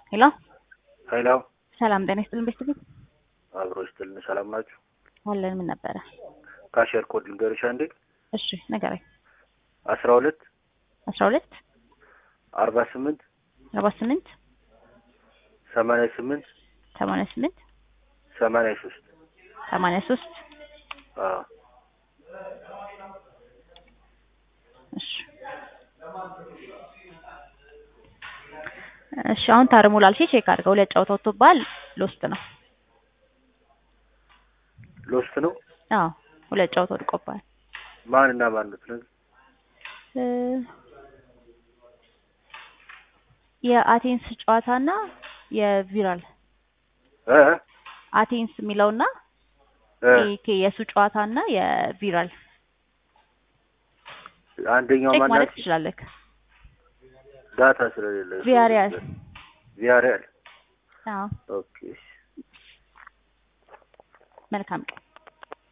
ሄሎ ሄሎ ሰላም ጤና ይስጥልን ቤተሰብ አብሮ ይስጥልን። ሰላም ናችሁ? አለን ምን ነበረ? ካሸር ኮድ ልንገርሽ አንዴ እሺ ንገረኝ። አስራ ሁለት አስራ ሁለት አርባ ስምንት አርባ ስምንት ሰማንያ ስምንት ሰማንያ ስምንት ሰማንያ ሶስት ሰማንያ ሶስት አዎ እሺ እሺ አሁን ታርሙ ላልሽ ቼክ አድርገው ሁለት ጨዋታ ወጥቶብሃል። ሎስት ነው። ሎስት ነው። አዎ ሁለት ጨዋታ ወድቆብሃል። ማን እና ማን ነው ትነግሪኝ? እ የአቴንስ ጨዋታና የቪራል እ አቴንስ የሚለውና እ ይሄ የሱ ጨዋታና የቪራል አንደኛው ቼክ ማን ማለት ናት? ትችላለህ። ዳታ ስለሌለ ቪያሪያል ቪያሪያል አዎ ኦኬ መልካም ቀን